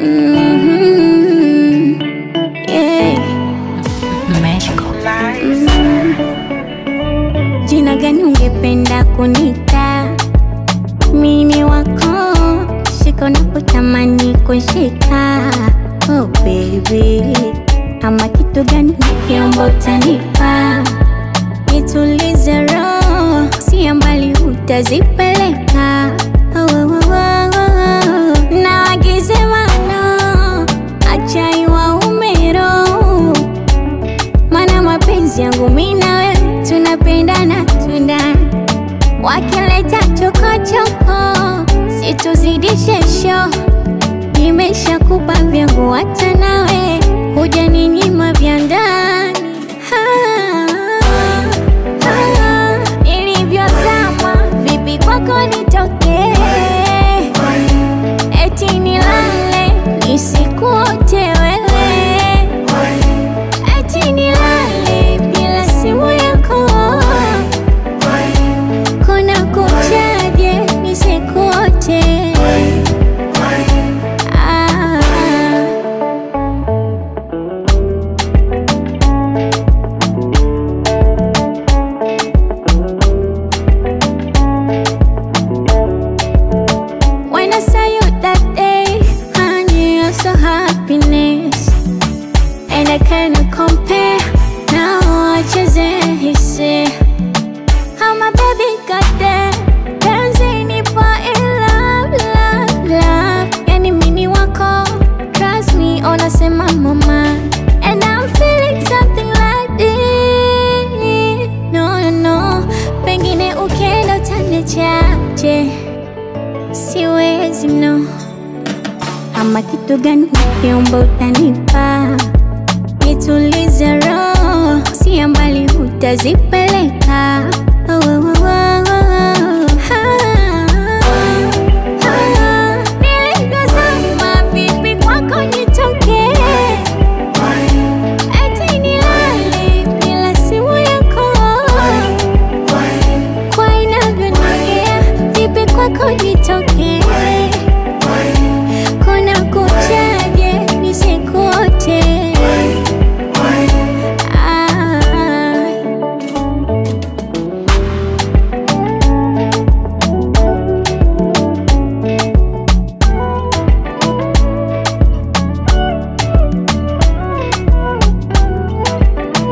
Mhm. Yeah. Magical. Jina gani ungependa kunita? Mini wako shika unapotamani kushika. Oh baby, ama kitu gani nikiomba utanipa? Nitulize roho, si mbali utazipeleka. Oh, oh, oh, oh, oh. Na wagize mano, acha iwaume roho mana mapenzi yangu mi na wewe tunapendana tunda wakileta chokochoko situzidishe sho nimeshakupa vyangu hata nawe huja ninyima vya ndani Ah, ah, nilivyozama vipi kwako nitokee eti nilale nisikuote wewe eti nilale bila simu yako kuna kuchaje nisikuote ah. When I saw you that day, I knew you're so happiness And I cannot compare Now I just hisi How my baby got there Dancing nipo in love, love, love Yani mini wako Trust me, unasema mama And I'm feeling something like this No, no, no Pengine ukienda utaniachaje Siwezi no ama kitu gani ukiomba utanipa, nitulize roho, si mbali utazipeleka. Oh, oh,